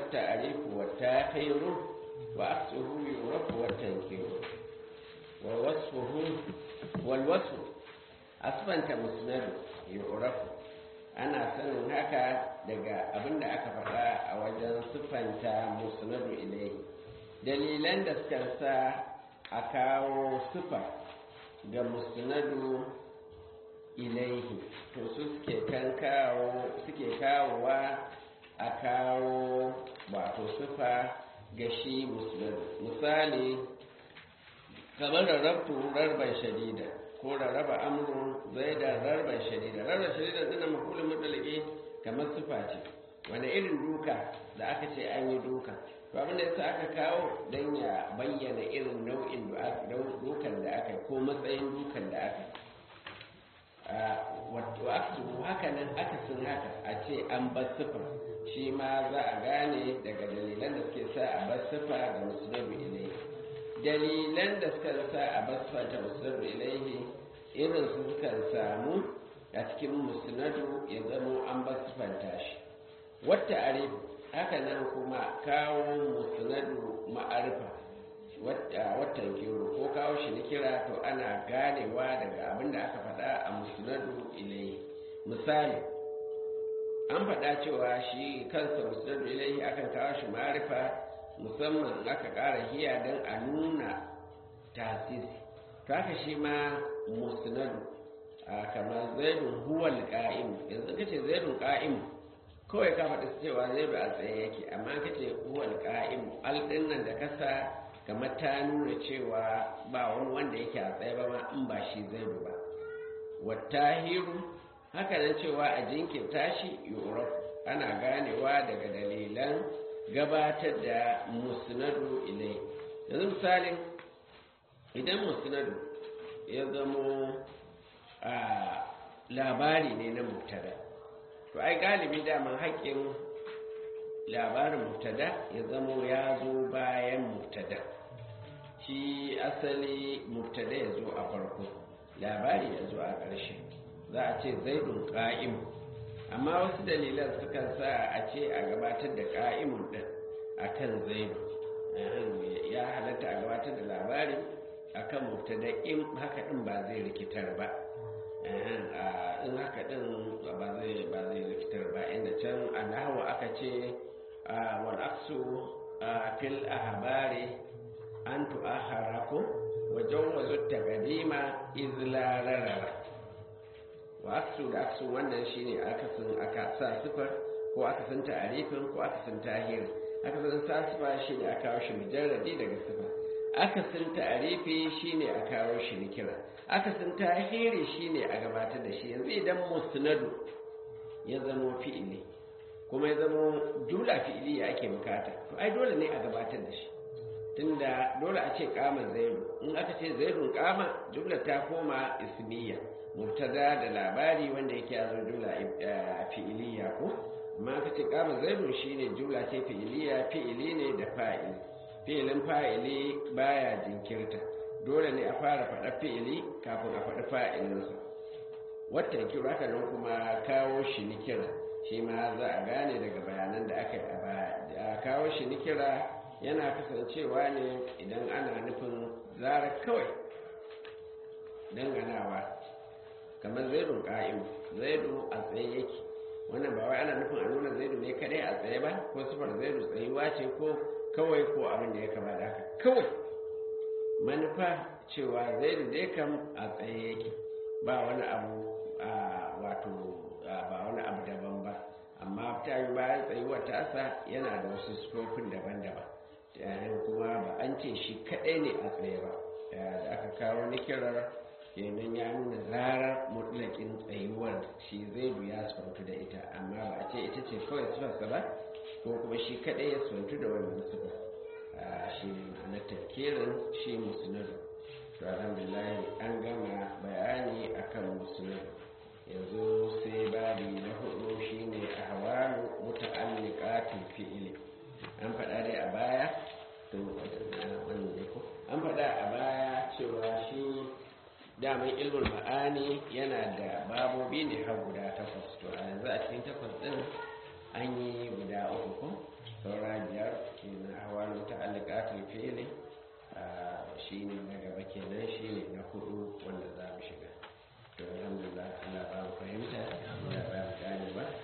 wata arifu wata khairu wa aksuhu yurafu wata yankiru wa wasfuhu wal wasfu asbanta musnadu yurafu ana sanin haka daga abinda aka faɗa a wajen siffanta musnadu ilai dalilan da suka sa a kawo siffa ga musnadu ilaihi to su suke kan kawo suke kawowa a kawo wato siffa ga shi musnadu misali kamar rarrabtu rarban shadida ko rarraba amrun zai da rarban shadida rarban shadida dina makulun mutalaki kamar siffa ce wani irin duka da aka ce an yi duka to abin da yasa aka kawo don ya bayyana irin nau'in dukan da aka ko matsayin dukan da aka wato aksu haka nan akasin haka a ce an bar sifa shi ma za a gane daga dalilan da suke sa a bar sifa ga musulmi ilaihi dalilan da suka sa a bar sifa ta musulmi ilaihi irin su suka samu a cikin musnadu ya zamo an bar sifanta shi wata arif haka nan kuma kawo musnadu ma'arifa watan kiro ko kawo shi na kira to ana ganewa daga abin da aka faɗa a musnadu ilai misali an faɗa cewa shi kansa musnadu ilai akan kawo shi ma'arifa musamman aka ƙara hiya don a nuna tasisi to haka shi ma musnadu kamar zaidun huwal ƙa'im yanzu kace zaidun ƙa'im kawai ka faɗi cewa zaidu a tsaye yake amma kace huwal ƙa'im al nan da kasa kamar ta nuna cewa ba wani wanda yake a tsaye ba ma in ba shi zaidu ba wattahiru haka nan cewa a jinkirta shi yuraf ana ganewa daga dalilan gabatar da musnadu ilai yanzu misalin idan musnadu ya zamo a labari ne na mubtada to ai galibi daman haƙƙin labarin mubtada ya zamo ya zo bayan mubtada shi asali mubtada ya zo a farko labari ya zo a ƙarshe za a ce zaidun ƙa'im amma wasu dalilan sukan sa a ce a gabatar da ƙa'imun ɗin a kan zaidu ya halatta a gabatar da labari a kan mubtada in haka ɗin ba zai rikitar ba in haka ɗin ba zai rikitar ba inda can a nahawa aka ce والعكس في الأخبار أن تؤخركم وجوز التقديم إذ لا ررر وعكس العكس wannan shine akasin aka sa sifar ko akasin ta'arifin ko akasin tahir akasin sa sifa shine aka kawo shi mujarradi daga sifa akasin ta'arifi shine aka kawo shi nikira akasin tahiri shine a gabatar da shi yanzu idan musnadu ya zama fi'ili kuma ya zama jumla fi'iliya ake bukata to ai dole ne a gabatar da shi tunda dole a ce kama zaidu in aka ce zaidun kama jumla ta koma ismiya mubtada da labari wanda yake yazo jumla fi'iliya ko amma aka ce kama zaidu shine jumla ce fi'iliya fi'ili ne da fa'ili fi'ilin fa'ili baya jinkirta dole ne a fara faɗa fi'ili kafin a faɗi fa'ilinsa wata kira haka nan kuma kawo shi ni kira shi ma za a gane daga bayanan da aka yi a baya a kawo shi ni kira yana kasancewa ne idan ana nufin zara kawai danganawa kamar zaidun ƙa'im zaidu a tsaye yake wannan ba wai ana nufin a nuna zaidu ne kadai a tsaye ba ko sufar zaidu tsayuwa ce ko kawai ko abin da ya kama da haka kawai manufa cewa zaidu dai kam a tsaye yake ba wani abu wato ba wani abu daban ba amma ta yi bayan tsayuwar tasa yana da wasu sufofin daban-daban kuma ba an ce shi kadai ne a tsaye ba da aka kawo nikirar kenan ya nuna zarar mutlakin tsayuwar shi zai ya sufantu da ita amma ba a ce ita ce kawai sufarsa ba ko kuma shi kadai ya sufantu da wannan sufa shi ne ma'anar tafkirin shi musulun to alhamdulillah an gama bayani akan musulun yanzu sai babi na hudu shine ahwalu muta'alliqatil fi'li an faɗa dai a baya to wannan ne ko an faɗa a baya cewa shi daman ilmul ma'ani yana da babobi ne har guda takwas to a yanzu a cikin takwas din an yi guda uku ko saura biyar kenan ahwal muta'alliqatul fi'li shine na gaba kenan shine na hudu wanda za mu shiga to alhamdulillah Allah ba mu fahimta Allah ba mu gane ba